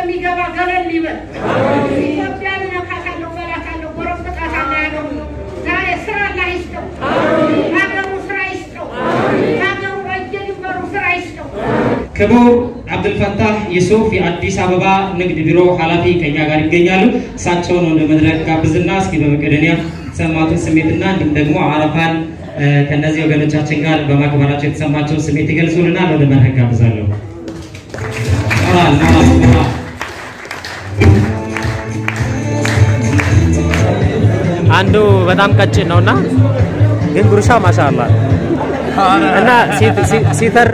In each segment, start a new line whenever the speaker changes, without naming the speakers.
የሚገባ ገለል ይበል። ኢትዮጵያን እነካታለሁ፣ በላታለሁ፣ ጎረብጣታለሁ ያለው ዛሬ ስራ ላይ ይስጠው። ሀገሩ ስራ ይስጠው። ሀገሩ በየድንበሩ ስራ ይስጠው።
ክቡር አብዱልፈታህ ዩሱፍ የአዲስ አበባ ንግድ ቢሮ ኃላፊ ከኛ ጋር ይገኛሉ። እሳቸውን ወደ መድረክ ጋብዝና እስኪ በመቄዶንያ የተሰማቱን ስሜትና እንዲሁም ደግሞ አረፋን እ፣ ከእነዚህ ወገኖቻችን ጋር በማክበራቸው የተሰማቸውን ስሜት ይገልጹልናል። ወደ መድረክ ጋብዛለሁ። ሞራል ሞራል ሞራል
አንዱ በጣም ቀጭን ነውና ግን ጉርሻ ማሻአላ እና ሲ- ሲ- ሲተር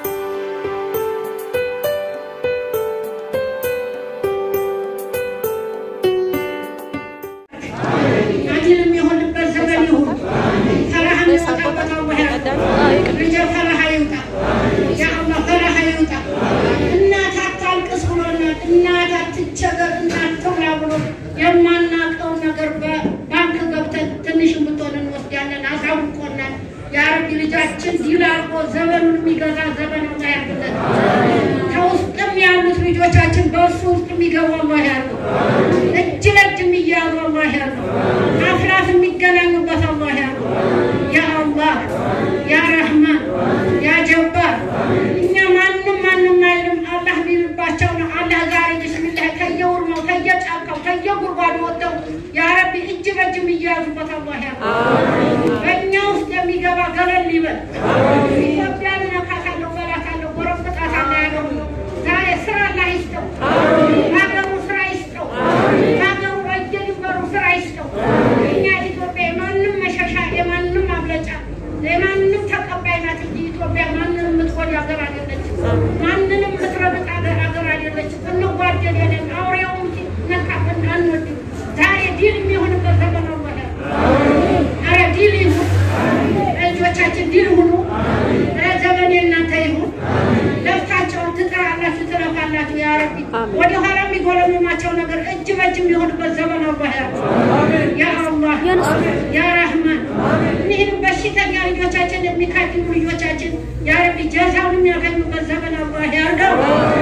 አጅል የሚሆንበት ዘመን ይሁን። ፈረሃ የሚወጣበት አላህ ያርግ። ልጄ ፈረሃ ይውጣ። ያ አላህ ፈረሃ ይውጣ። እናት አታልቅስ ብሎናል። እናት አትቸገር፣ እናት ትብላ ብሎ የማናውቀውን ነገር በባንክ ገብተን ትንሽም ብትሆን እንወስዳለን። አሳውቆናል። ያ ረቢ ልጃችን ዲል አድርጎ ዘመኑን የሚገዛ ዘመን አላህ ያርግለት። ከውስጥም ያሉት ልጆቻችን በእሱ ውስጥ የሚገቡ አላህ ያርገው። እጅ ለእጅ የሚያዙ አላህ ያርገው። አፍራት የሚገናኙበት አላህ ያርገው። ያ አላህ ያ ረህማን ያ ጀባር እኛ ማንም ማንም አይልም። አላህ ቢልባቸው ነው። አላህ ዛሬ ብስሚላህ ከየውርማው ከየጫካው ከየጉድጓዱ ወጥተው ያ ረቢ እጅ በእጅ የሚያዙበት አላህ ያርገው። በእኛ ውስጥ የሚገባ ገለል ይበል። ኢትዮጵያን እነካታለሁ፣ በላታለሁ፣ ጎረብጣታለሁ ያለው ዛሬ ስራ ላይ ይስጠው። ሀገሩ ስራ ይስጠው። ሀገሩ በየድንበሩ ስራ ይስጠው። እኛ ኢትዮጵያ የማንም መሸሻ የማንም ማምለጫ የማንም ተቀባይ ናት እንጂ ኢትዮጵያ ማንንም የምትጎዳ ሀገር አይደለችም። ማንንም የምትረግጥ ሀገር ሀገር አይደለችም። እንጓደል የለን አውሬውም ነካብን አንወድም። ዛሬ ዲል የሚሆንበት ዘመን አወለ አረ ዲል ይሁን። ልጆቻችን ዲል ሁኑ። ኧረ ዘመን የእናንተ ይሁን። ለፍታቸውን ትጥራላችሁ፣ ትለፋላችሁ። ያ ረቢ ወደ ኋላ የሚጎለምማቸው ነገር እጅ በእጅ የሚሆንበት ዘመን አላህ ያርግ። ያ አላህ ያ ረህማን እኒህን በሽተኛ ልጆቻችን የሚካድሙ ልጆቻችን ያ ረቢ ጀዛውን የሚያገኙበት ዘመን አላህ ያርገው።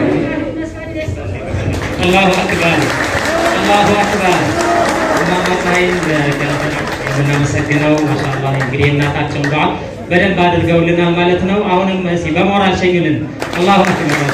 አላሁ አክበር አላሁ አክበር። እማማ ፀሐይን የምናመሰግነው ማሻአላህ እንግዲህ የእናታቸውን ዱዓ በደንብ አድርገውልናል ማለት ነው። አሁንም እስኪ በሞራል ሸኙልን። አላሁ አክበር።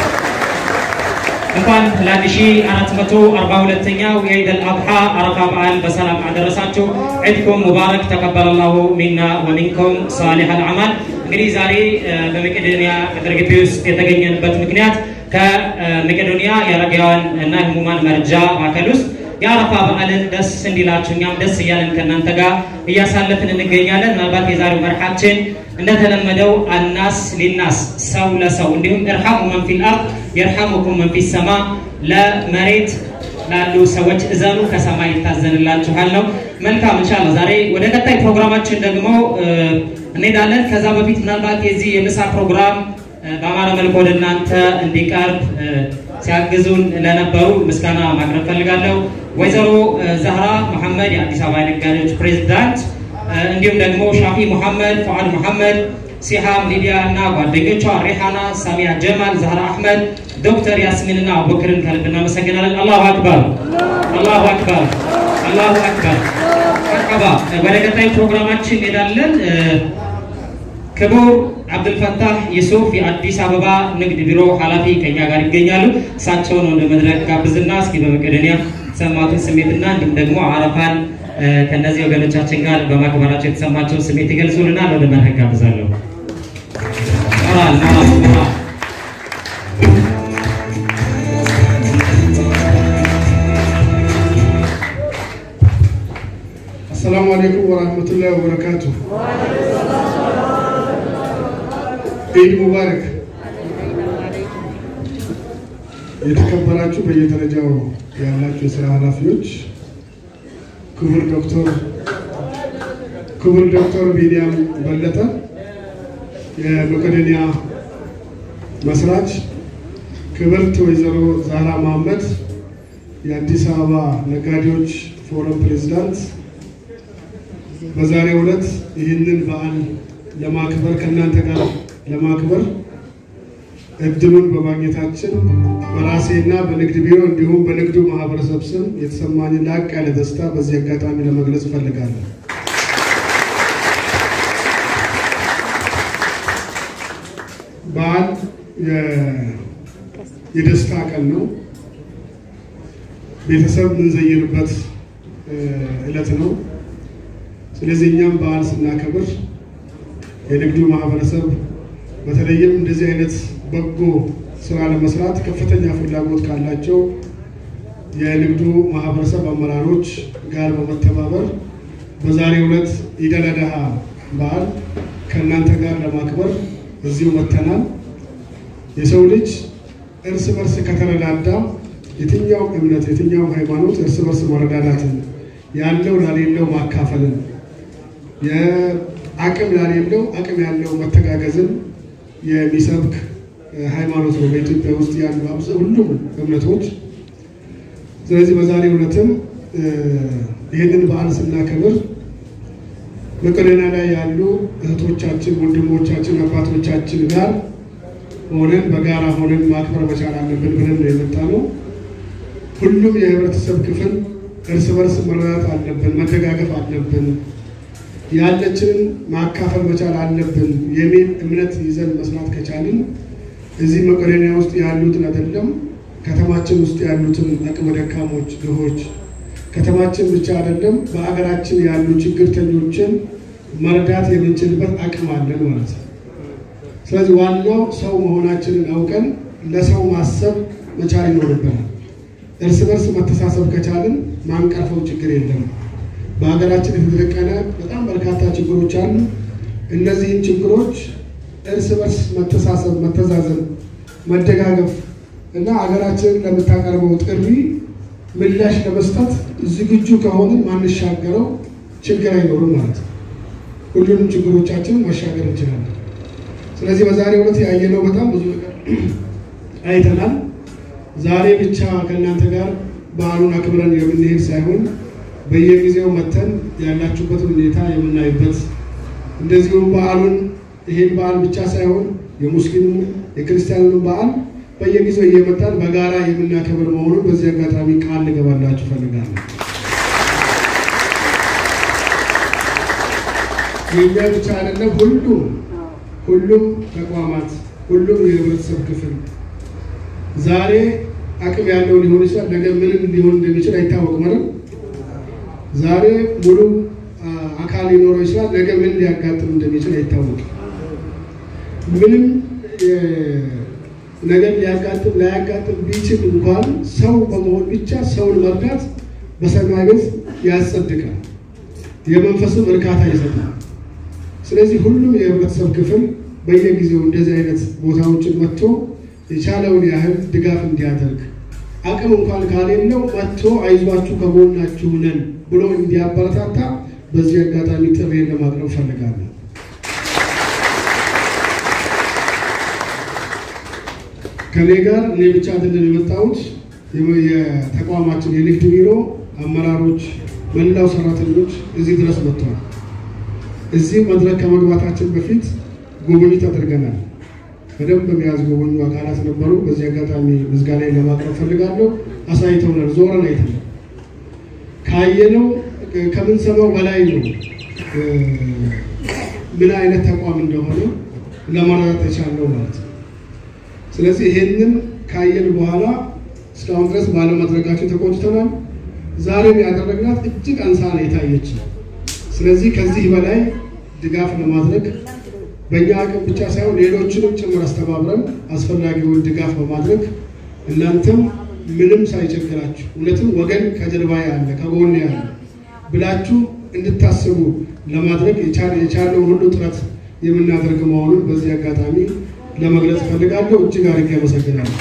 እንኳን ለአንድ ሺ አራት መቶ አርባ ሁለተኛው የኢድ አልአድሓ አረፋ በዓል በሰላም አደረሳችሁ። ዒድኩም ሙባረክ ተቀበለላሁ ሚና ወሚንኩም ሳሊሕ አልአማል። እንግዲህ ዛሬ እ፣ በመቄዶንያ ቅጥር ግቢ ውስጥ የተገኘንበት ምክንያት ከመቄዶንያ የአረጋውያን እና ህሙማን መርጃ ማዕከል ውስጥ የአረፋ በዓልን ደስ እንዲላችሁ እኛም ደስ እያለን ከእናንተ ጋር እያሳለፍን እንገኛለን። ምናልባት የዛሬው መርሓችን እንደተለመደው አናስ ሊናስ ሰው ለሰው እንዲሁም እርሐሙ መን ፊል አርድ የርሐሙኩም መን ፊ ሰማ ለመሬት ላሉ ሰዎች እዘኑ ከሰማይ ይታዘንላችኋል ነው። መልካም እንሻላ ዛሬ ወደ ቀጣይ ፕሮግራማችን ደግሞ እ፣ እንሄዳለን። ከዛ በፊት ምናልባት የዚህ የምሳ ፕሮግራም እ፣ በአማረ መልኩ ወደ እናንተ እንዲቀርብ እ፣ ሲያግዙን ለነበሩ ምስጋና ማቅረብ ፈልጋለሁ። ወይዘሮ እ፣ ዛህራ መሐመድ የአዲስ አበባ ነጋዴዎች ፕሬዝዳንት እ፣ እንዲሁም ደግሞ ሻፊ ሙሐመድ፣ ፉአድ ሙሐመድ፣ ሲሃም ሊዲያ እና ጓደኞቿ ሪሃና፣ ሳሚያ ጀማል፣ ዛህራ አሕመድ፣ ዶክተር ያስሚን እና አቡበክርን ከልብ እናመሰግናለን። አላሁ አክበር፣ አላሁ አክበር፣ አላሁ አክበር። መርሐባ። ወደ ቀጣይ ፕሮግራማችን እንሄዳለን። እ፣ ክቡር አብዱልፈታህ ዩሱፍ የአዲስ አበባ ንግድ ቢሮ ኃላፊ ከኛ ጋር ይገኛሉ። እሳቸውን ወደ መድረክ ጋብዝና እስኪ በመቄዶንያ የተሰማቱን ስሜትና እንዲሁም ደግሞ አረፋን እ፣ ከእነዚህ ወገኖቻችን ጋር በማክበራቸው የተሰማቸውን ስሜት ይገልጹልናል። ወደ መድረክ ጋብዛለሁ። ሞራል ሞራል ሞራል
አሰላሙ አለይኩም ወራህመቱላሂ ወበረካቱ። ኢድ ሙባረክ። የተከበራችሁ በየደረጃው ያላችሁ የስራ ኃላፊዎች፣ ክቡር ዶክተር ክቡር ዶክተር ቢንያም በለጠ የመቄዶንያ መስራች፣ ክብርት ወይዘሮ ዛህራ መሐመድ የአዲስ አበባ ነጋዴዎች ፎረም ፕሬዝዳንት በዛሬው ዕለት ይህንን በዓል ለማክበር ከእናንተ ጋር ለማክበር እድሉን በማግኘታችን በራሴና በንግድ ቢሮ እንዲሁም በንግዱ ማህበረሰብ ስም የተሰማኝን ላቅ ያለ ደስታ በዚህ አጋጣሚ ለመግለጽ እፈልጋለሁ። በዓል የደስታ ቀን ነው። ቤተሰብ የምንዘይርበት እለት ነው። ስለዚህ እኛም በዓል ስናከብር የንግዱ ማህበረሰብ በተለይም እንደዚህ አይነት በጎ ስራ ለመስራት ከፍተኛ ፍላጎት ካላቸው የንግዱ ማህበረሰብ አመራሮች ጋር በመተባበር በዛሬው ዕለት ኢድ አል አድሃ በዓል ከእናንተ ጋር ለማክበር እዚሁ መጥተናል። የሰው ልጅ እርስ በርስ ከተረዳዳ የትኛው እምነት የትኛው ሃይማኖት እርስ በርስ መረዳዳትን ያለው ላሌለው ማካፈልን የአቅም ላሌለው አቅም ያለው መተጋገዝን የሚሰብክ ሃይማኖት ነው በኢትዮጵያ ውስጥ ያሉ አብዛ ሁሉም እምነቶች። ስለዚህ በዛሬው ዕለትም ይህንን በዓል ስናከብር መቄዶንያ ላይ ያሉ እህቶቻችን፣ ወንድሞቻችን፣ አባቶቻችን ጋር ሆነን በጋራ ሆነን ማክበር መቻል አለብን ብለን ነው የመጣ ነው። ሁሉም የህብረተሰብ ክፍል እርስ በርስ መረዳት አለብን፣ መደጋገፍ አለብን፣ ያለችንን ማካፈል መቻል አለብን የሚል እምነት ይዘን መስራት ከቻልን እዚህ መቄዶንያ ውስጥ ያሉትን አይደለም ከተማችን ውስጥ ያሉትን አቅመ ደካሞች፣ ድሆች ከተማችን ብቻ አይደለም በአገራችን ያሉ ችግርተኞችን መርዳት የምንችልበት አቅም አለን ማለት ነው። ስለዚህ ዋናው ሰው መሆናችንን አውቀን ለሰው ማሰብ መቻል ይኖርብናል። እርስ በርስ መተሳሰብ ከቻልን ማንቀርፈው ችግር የለም። በሀገራችን የተደቀነ በጣም በርካታ ችግሮች አሉ። እነዚህን ችግሮች እርስ በርስ መተሳሰብ፣ መተዛዘን፣ መደጋገፍ እና ሀገራችንን ለምታቀርበው ጥሪ ምላሽ ለመስጠት ዝግጁ ከሆንን ማንሻገረው ችግር አይኖርም ማለት ነው። ሁሉንም ችግሮቻችንን ማሻገር እንችላለን። ስለዚህ በዛሬው ዕለት ያየነው በጣም ብዙ ነገር አይተናል። ዛሬ ብቻ ከእናንተ ጋር በዓሉን አክብረን የምንሄድ ሳይሆን በየጊዜው መተን ያላችሁበትን ሁኔታ የምናይበት እንደዚሁም በዓሉን ይሄን በዓል ብቻ ሳይሆን የሙስሊሙ የክርስቲያኑን በዓል በየጊዜው እየመጣን በጋራ የምናከብር መሆኑን በዚህ አጋጣሚ ቃል ልገባላችሁ ፈልጋለሁ። የእኛ ብቻ አይደለም፣ ሁሉም ሁሉም ተቋማት፣ ሁሉም የህብረተሰብ ክፍል ዛሬ አቅም ያለው ሊሆን ይችላል፣ ነገ ምንም ሊሆን እንደሚችል አይታወቅም አይደል? ዛሬ ሙሉ አካል ሊኖረው ይችላል፣ ነገ ምን ሊያጋጥም እንደሚችል አይታወቅም። ምንም ነገር ሊያጋጥም ላያጋጥም ቢችል እንኳን ሰው በመሆን ብቻ ሰውን መርዳት በሰማይ ቤት ያጸድቃል፣ የመንፈስም እርካታ ይሰጣል። ስለዚህ ሁሉም የህብረተሰብ ክፍል በየጊዜው እንደዚህ አይነት ቦታዎችን መጥቶ የቻለውን ያህል ድጋፍ እንዲያደርግ አቅም እንኳን ካሌለው መጥቶ አይዟችሁ ከጎናችሁ ነን ብሎ እንዲያበረታታ በዚህ አጋጣሚ ጥሪዬን ለማቅረብ ፈልጋለሁ። ከኔ ጋር እኔ ብቻ አይደለም የመጣሁት። የተቋማችን የንግድ ቢሮ አመራሮች፣ መላው ሰራተኞች እዚህ ድረስ መጥተዋል። እዚህ መድረክ ከመግባታችን በፊት ጉብኝት አድርገናል። በደንብ የሚያዝ ጎበኙ አካላት ነበሩ። በዚህ አጋጣሚ ምስጋና ለማቅረብ ፈልጋለሁ። አሳይተውናል፣ ዞረን አይተናል። ካየነው ከምንሰማው በላይ ነው ምን አይነት ተቋም እንደሆነ ለመረዳት የቻለው ማለት ነው። ስለዚህ ይሄንን ካየን በኋላ እስካሁን ድረስ ባለመድረጋቸው ተቆጭተናል። ዛሬም ያደረግናት እጅግ አንሳ ነው የታየች። ስለዚህ ከዚህ በላይ ድጋፍ ለማድረግ በእኛ አቅም ብቻ ሳይሆን ሌሎችንም ጭምር አስተባብረን አስፈላጊውን ድጋፍ በማድረግ እናንተም ምንም ሳይቸግራችሁ እውነትም ወገን ከጀርባ ያለ ከጎን ያለ ብላችሁ እንድታስቡ ለማድረግ የቻለውን ሁሉ ጥረት የምናደርግ መሆኑን በዚህ አጋጣሚ ለመግለጽ እፈልጋለሁ። እጅግ አድርጌ አመሰግናለሁ።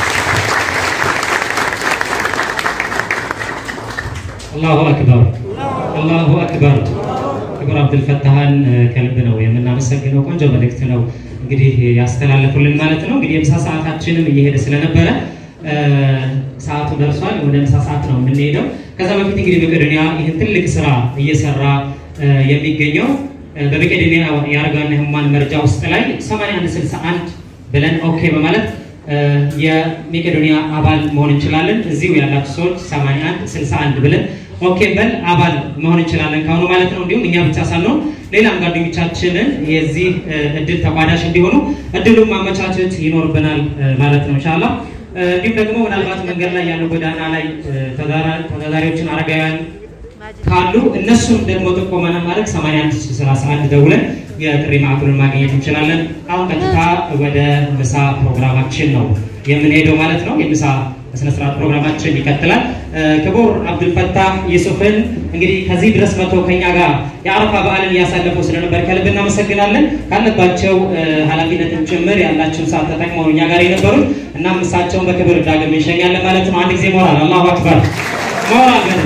አላሁ አክበር አላሁ አክበር። ክቡር አብዱልፈታህን ከልብ ነው የምናመሰግነው። ቆንጆ መልእክት ነው እንግዲህ ያስተላለፉልን ማለት ነው። እንግዲህ የምሳ ሰዓታችንም እየሄደ ስለነበረ ሰዓቱ ደርሷል። ወደ ምሳ ሰዓት ነው የምንሄደው። ከዛ በፊት እንግዲህ መቄዶንያ ይህን ትልቅ ስራ እየሰራ የሚገኘው በመቄዶንያ የአረጋውያን ሕሙማን መርጃ ውስጥ ላይ 8161 ብለን ኦኬ በማለት የሜቄዶኒያ አባል መሆን እንችላለን። እዚሁ ያላችሁ ሰዎች 81 61 ብለን ኦኬ በል አባል መሆን እንችላለን ካሁኑ ማለት ነው። እንዲሁም እኛ ብቻ ሳንሆን ሌላም ጓደኞቻችንን የዚህ እድል ተቋዳሽ እንዲሆኑ እድሉን ማመቻቸት ይኖርብናል ማለት ነው ኢንሻአላህ። እንዲሁም ደግሞ ምናልባት መንገድ ላይ ያሉ ጎዳና ላይ ተወዳዳሪዎችን አረጋውያን ካሉ እነሱም ደግሞ ጥቆማና ማድረግ 81 31 ደውለን የጥሪ ማዕከሉን ማግኘት እንችላለን። አሁን ቀጥታ ወደ ምሳ ፕሮግራማችን ነው የምንሄደው ማለት ነው። የምሳ ስነስርዓት ፕሮግራማችን ይቀጥላል። ክቡር አብዱልፈታህ ዩሱፍን እንግዲህ ከዚህ ድረስ መጥቶ ከኛ ጋር የአረፋ በዓልን እያሳለፉ ስለነበር ከልብ እናመሰግናለን። ካለባቸው ኃላፊነትን ጭምር ያላቸውን ሰዓት ተጠቅመው እኛ ጋር የነበሩት እናም እሳቸውን በክብር ዳግም እንሸኛለን ማለት ነው። አንድ ጊዜ ሞራል አላሁ አክበር ሞራል በደንብ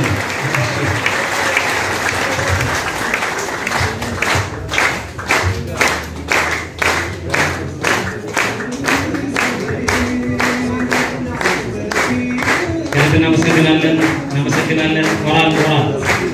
እናመሰግናለን እናመሰግናለን። ሞራል ሞራል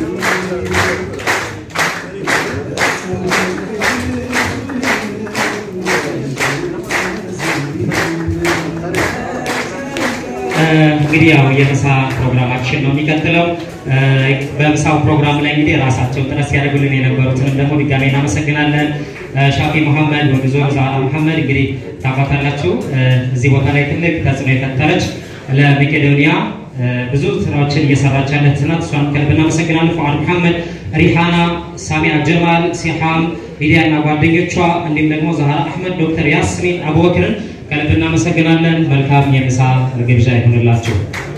እንግዲህ ያው የምሳ ፕሮግራማችን ነው የሚቀጥለው። በምሳው ፕሮግራም ላይ እንግዲህ ራሳቸው ጥረት ሲያደርጉልን የነበሩትንም ደግሞ ድጋሜ እናመሰግናለን። ሻፊ መሐመድ ወግዞ ዛራ መሐመድ እንግዲህ ታውቃታላችሁ። እዚህ ቦታ ላይ ትልቅ ተጽዕኖ የፈጠረች ለመቄዶኒያ ብዙ ስራዎችን እየሰራች ያለች ናት። እሷን ከልብ እናመሰግናለን። ፉአድ መሐመድ፣ ሪሃና፣ ሳሚያ ጀማል፣ ሲሃም ሚዲያ እና ጓደኞቿ እንዲሁም ደግሞ ዛህራ አህመድ፣ ዶክተር ያስሚን አቡበክርን ከልብ እናመሰግናለን። መልካም የምሳ ግብዣ ይሁንላችሁ።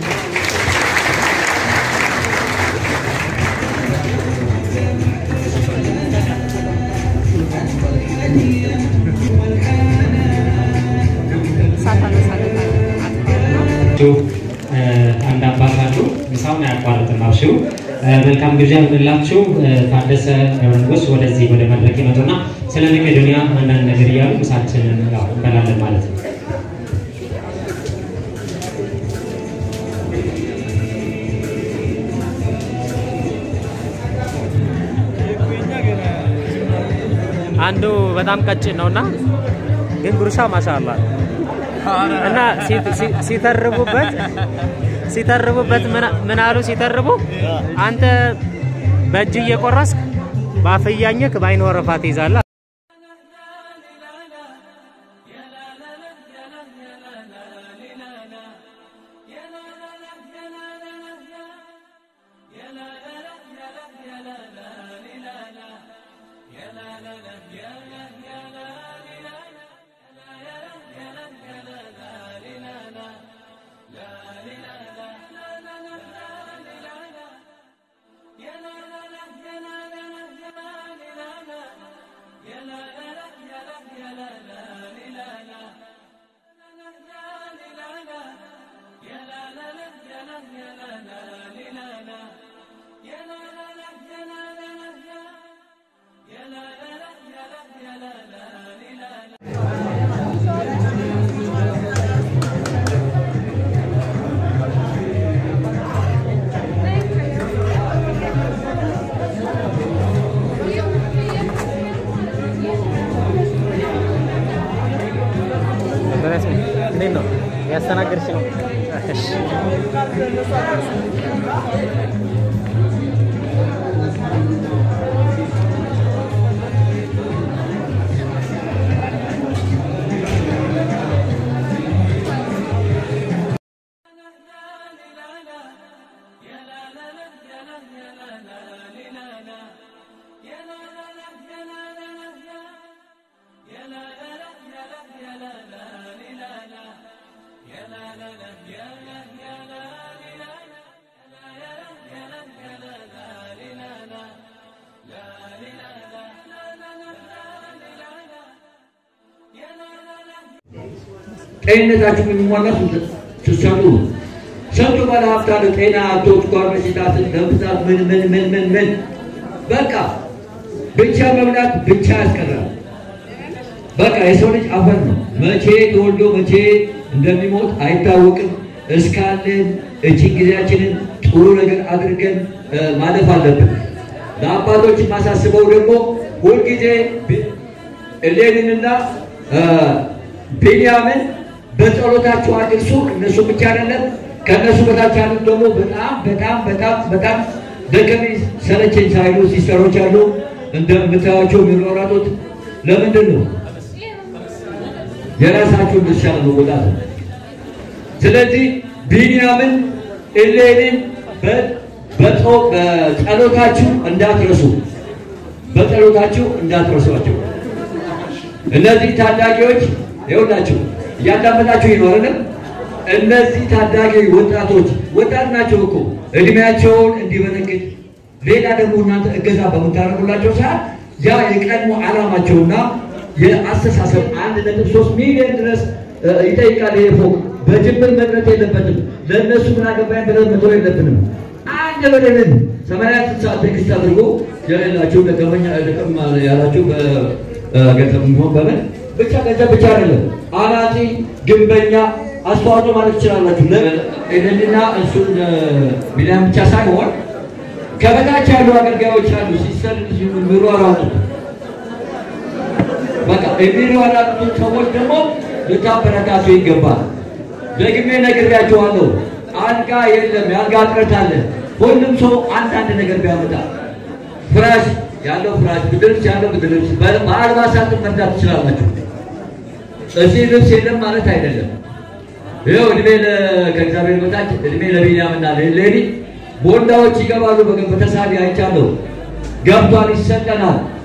አንድ አባት አሉ። ምሳውን አያቋርጥም። አብሽሩ። መልካም ግብዣ ይሁንላችሁ። ታደሰ ገብረንጉስ ወደዚህ ወደ መድረክ ይመጡና ስለ መቄዶኒያ አንዳንድ ነገር እያሉ ምሳችንን እንበላለን ማለት ነው።
አንዱ በጣም ቀጭን ነውና ግን ጉርሻ ማሻአላ እና ሲተርቡበት ሲተርቡበት ምን አሉ ሲተርቡ አንተ በእጅ እየቆረስክ በአፍያኝክ በአይን ወረፋ ትይዛለህ። እንዴት ነው ያስተናገድሽ ነው? እሺ
ጤንነታችሁ የሚሟላ ስትሰሩ ነው። ስንቱ ባለሀብት አለ ጤና አጥቶ ስኳር በሽታ፣ ደም ብዛት፣ ምን ምን ምን ምን ምን በቃ ብቻ መብላት ብቻ ያስቀራል። በቃ የሰው ልጅ አፈር ነው። መቼ ተወልዶ መቼ እንደሚሞት አይታወቅም። እስካለን እቺን ጊዜያችንን ጥሩ ነገር አድርገን ማለፍ አለብን። ለአባቶች የማሳስበው ደግሞ ሁልጊዜ እሌንንና ቢንያምን በጸሎታችሁ አድርሱ። እነሱ ብቻ አይደለም ከእነሱ በታች ያሉት ደግሞ በጣም በጣም በጣም በጣም ደከመኝ ሰለቸኝ ሳይሉ ሲስተሮች አሉ። እንደምታዩቸው የሚሯሯጡት ለምንድን ነው? የራሳችሁን ድርሻ ለመወጣት ነው። ስለዚህ ቢንያምን እሌንን በጸሎታችሁ እንዳትረሱ፣ በጸሎታችሁ እንዳትረሷቸው። እነዚህ ታዳጊዎች ይኸውላችሁ እያዳመጣችሁ ይኖርንም እነዚህ ታዳጊ ወጣቶች ወጣት ናቸው እኮ እድሜያቸውን እንዲበረግድ ሌላ ደግሞ እናንተ እገዛ በምታደርጉላቸው ሰዓት ያ የቀድሞ ዓላማቸውና የአስተሳሰብ አንድ ነጥብ ሶስት ሚሊዮን ድረስ ይጠይቃል። ይሄ ፎቅ በጅምር መቅረት የለበትም። ለእነሱ ምን አገባኝ ብለን መተው የለብንም። አንድ ብለንን ሰማንያ ስልሳ ቴክስት አድርጎ የሌላችሁ ደከመኛ ደከም ያላችሁ በገንዘብ ሆን በምን ብቻ ገንዘብ ብቻ አይደለም አናጺ፣ ግንበኛ አስተዋጽኦ ማለት ትችላላችሁ። ይህንና እሱን ቢሊያን ብቻ ሳይሆን ከበታች ያሉ አገልጋዮች አሉ ሲሰር የሚሯሯጡ በቃ የሚሯሯጡ ሰዎች ደግሞ ልታበረታቱ ይገባል። ደግሜ ነግሬያቸዋለሁ። አልጋ የለም፣ የአልጋ እጥረት አለ። ሁሉም ሰው አንዳንድ ነገር ቢያመጣ ፍራሽ ያለው ፍራሽ፣ ብርድ ልብስ ያለው ብርድ ልብስ፣ በአልባሳት መርዳት ትችላላችሁ። እዚህ ልብስ የለም ማለት አይደለም። ይኸው እድሜ ከእግዚአብሔር በታች እድሜ ለቢንያምና ለሌሊ ቦንዳዎች ይገባሉ። በተሳቢ አይቻለሁ። ገብቷል፣ ይሰጠናል።